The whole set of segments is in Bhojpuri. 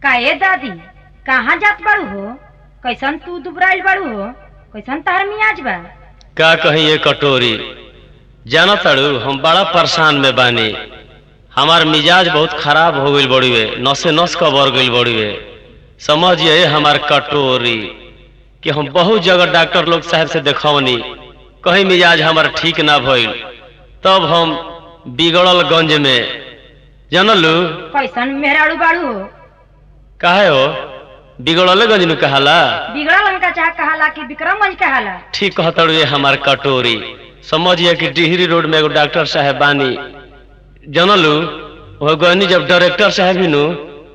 का ए दादी कहाँ जात बाड़ू हो कैसन तू दुबराइल बाड़ू हो कैसन तार मियाज बा का कही ये कटोरी जाना तड़ू हम बड़ा परेशान में बानी हमार मिजाज बहुत खराब हो गईल बड़ुए नसे नस कबर गईल बड़ुए समझिए हमार कटोरी कि हम बहुत जगह डॉक्टर लोग साहब से देखौनी कहीं मिजाज हमार ठीक ना भइल तब हम बिगड़ल गंज में जानलू कैसन मेहराड़ू बाड़ू हो काहे हो बिगड़ल गंज में कहाला बिगड़ल हमका चाह कहाला कि विक्रमगंज कहाला ठीक कहतड़ुए हमार कटोरी समझिए कि डिहरी रोड में एगो डॉक्टर साहब बानी जानलू वह गनी जब डायरेक्टर साहब ही नु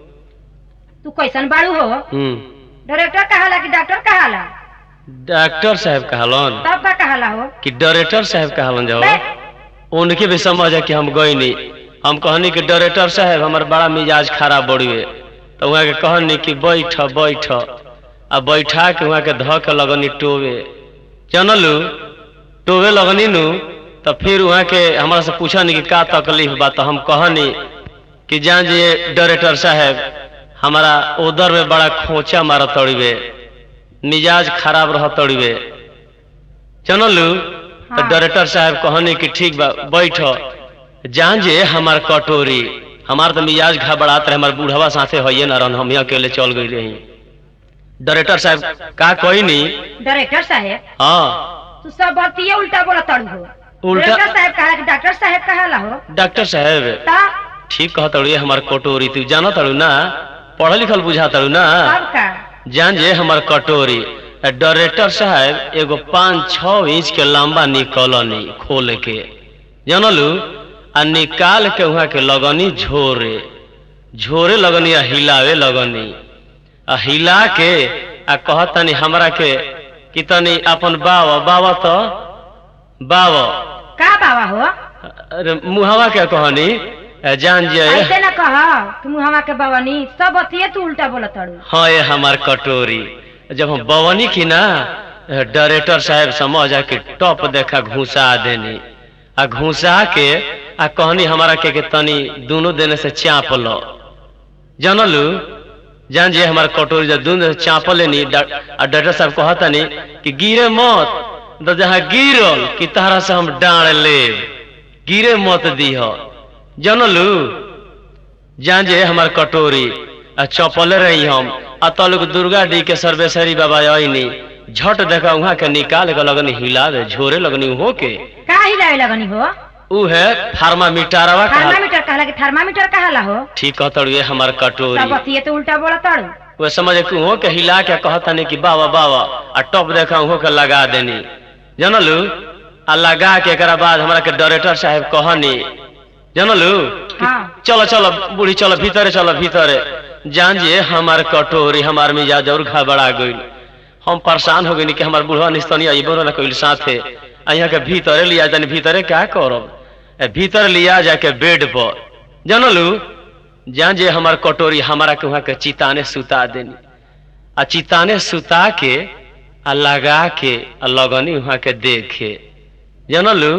तू कैसन बाड़ू हो हम्म, डायरेक्टर कहाला कि डॉक्टर कहाला डॉक्टर साहब कहलन तब का कहाला हो कि डायरेक्टर साहब कहलन जाओ बे, उनके भी समझ है कि हम गईनी हम कहनी कि डायरेक्टर साहब हमार बड़ा मिजाज खराब बड़ुए तो वहाँ के कहनी कि बैठ बैठ आ बैठा के वहाँ के धऽ के लगनी टोवे जानलू टोवे लगनी नु तो फिर वहाँ के हमारा से पूछनी कि का तकलीफ बा तो हम कहनी कि जान जी डायरेक्टर साहब हमारा उधर में बड़ा खोचा मारा तड़िवे मिजाज खराब रह तड़िवे जानलू तो हाँ। डायरेक्टर साहब कहनी कि ठीक बा बैठ जान जे हमार कटोरी हमार तो मिजाज घबरात रहे हमार बूढ़वा साथे होइए ना रहन हम ही अकेले चल गई रही डायरेक्टर साहब का कोई नहीं डायरेक्टर साहेब हाँ तू सब बतिये उल्टा बोला तड़ू हो उल्टा- डायरेक्टर साहेब कहाला कि डॉक्टर साहेब कहाला हो डॉक्टर साहब ता ठीक कह तड़ू हमार कटोरी तू जाना तड़ू ना पढ़ल लिखल बुझा तड़ू ना तब का जान जे हमार कटोरी डायरेक्टर साहब एगो पाँच छः इंच के लंबा निकलनी खोल के जानलू आ निकाल के वहाँ के लगनी झोरे झोरे लगनी आ हिलावे लगनी आ हिला के आ कहतनी हमरा के कि तनी अपन बावा बावा तो बावा का बाबा हो अरे मुहवा के कहनी आ जान जे ऐसे ना कह तुम हमा के बवनी सब बतिये तू उल्टा बोला तड़ू हाँ ये हमार कटोरी जब हम बवनी की ना डायरेक्टर साहब समझ आ कि टॉप देखा घुसा देनी आ घुसा के आ कहनी हमारा के, के तनी दोनों देने से चाप लो जानलू जान जे हमार कटोरी जब दोनों से चाप लेनी डा- आ डॉक्टर साहब कहतनी कि गिरे मत तो जहाँ गिरल कि तारा से हम डांड लेब गिरे मत दीह जानलू जान जे हमार कटोरी आ चपले रही हम आ तलुक दुर्गा डी के सर्वेश्वरी बाबा आईनी झट देखा वहाँ के निकाल के लगनी हिला दे झोरे लगनी हो के का हिलावे लगनी हो ऊ है फार्मामीटरवा कहा थर्मामीटर कहला कि थर्मामीटर कहाला हो ठीक कहतड़ू ये हमार सब कटोरी बतिये तो उल्टा बोला तड़ू वो समझ कि हो के हिला के कहतनी कि बाबा बाबा आ टॉप देखा हो के लगा देनी जानलू आ लगा के एकरा बाद हमरा के डायरेक्टर साहब कहनी जानलू कि हाँ चलो चलो बूढ़ी चलो भीतरे चलो भीतरे जान जे हमार कटोरी हमार मिजाज और घबरा गइल हम परेशान हो गइनी कि हमार बुढ़वा निस्तनी अइबो ना कइल साथे आ यहाँ के भीतरे लिया जानी भीतरे क्या करब ए, भीतर लिया जाके बेड पर जानलू जान जे हमार कटोरी हमारा के वहाँ के चिताने सुता देनी आ चिताने सुता के आ लगा के आ लगनी वहाँ के देखे जानलू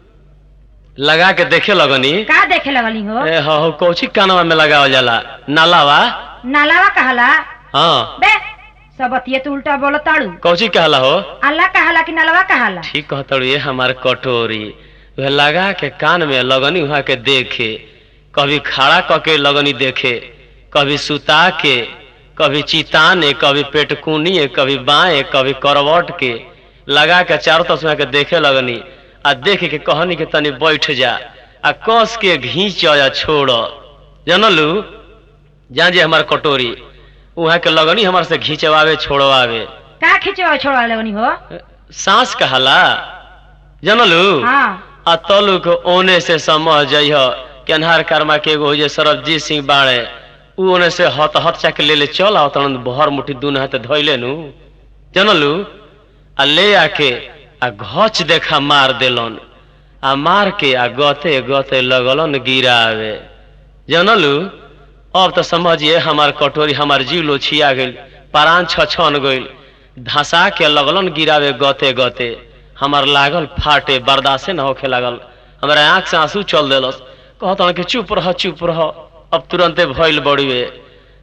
लगा के देखे लगनी का देखे लगनी हो ए हो हो कौची कानवा में लगावल जाला नालावा नालावा कहला हाँ बे सब बतिये तो उल्टा बोला तड़ू कौची कहला हो अल्लाह कहाला कि नालवा कहाला ठीक कहतड़ू ये हमार कटोरी वह लगा के कान में लगनी वहाँ के देखे कभी खड़ा क के लगनी देखे कभी सुता के कभी चिताने कभी पेटकुनिए कभी बाएं कभी करवट के लगा के चारों तरफ से वहाँ के देखे लगनी आ देख के कहनी के तनी बैठ जा आ कस के घींच या छोड़ जानलू जान जे हमार कटोरी वहाँ के लगनी हमार से घींचवावे छोड़वावे का खिंचवा छोड़ा लगनी हो सांस कहला जानलू हाँ आ तलुक ओने से समझ जइह कि अन्हार कर्मा के एगो जे सरबजीत सिंह बाड़े ऊ ओने से हत हत चाके ले ले चल आओ तन भर मुट्ठी दून हाथ धइले नु जानलू आ ले आके आ घच देखा मार देलन आ मार के आ गते गते लगलन गिरावे जानलू अब तो समझिए हमार कटोरी हमार जीव लोछिया गइल परान छछन गइल धसा के लगलन गिरावे गते गते हमार लागल फाटे बर्दाश्ते न होखे लागल हमारे आंख से आंसू चल देलस कहत कि चुप रह चुप रह अब तुरंते भइल बड़ुए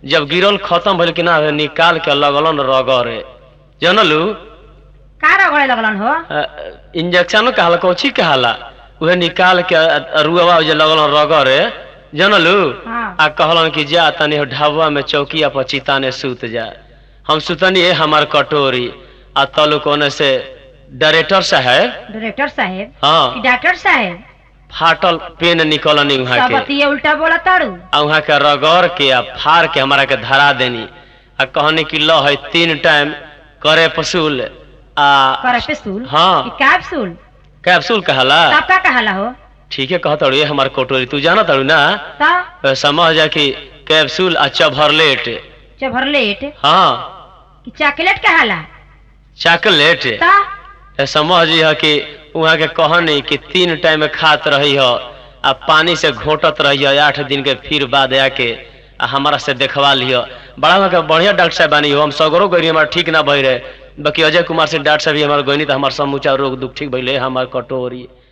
जब गिरल खत्म भइल कि ना निकाल के लगलन रगरे जानलू का रगड़े लगलन हो इंजेक्शन कहला कोची कहला उहे निकाल के रुआ जे लगलन रगरे जानलू हाँ आ कहलन कि जा तनी ढाबा में चौकिया पर चिताने सूत जा हम सुतनी है हमार कटोरी आ तलु कोने से डायरेक्टर साहब डायरेक्टर साहेब कि हाँ डॉक्टर साहेब फाटल पेन निकलनी वहाँ सब के बतिये उल्टा बोला ताड़ू आ वहाँ के रगड़ के आ फाड़ के हमारा के धरा देनी आ कहनी कि लो है तीन टाइम करे पसूल आ करे पेसूल हाँ। कि कैप्सूल कैप्सूल कहला तब का कहला हो ठीक है कहता ये हमार कटोरी तू जाना तारू ना ता समझ जा कि कैप्सूल आ चभरलेट चभरलेट हाँ कि चॉकलेट कहला चॉकलेट ता ए, समझ यह कि वहाँ के कहनी कि तीन टाइम खात रही हो आ पानी से घोटत रही हो आठ दिन के फिर बाद आके आ हमारा से देखवा लियो बड़ा वहाँ के बढ़िया डॉक्टर साहब बानी हो हम सगरो गई हमारा ठीक ना भई रहे बाकी अजय कुमार से डॉक्टर साहब भी हमारे गई तो हमारा समूचा रोग दुख ठीक भइले हमार कटोरी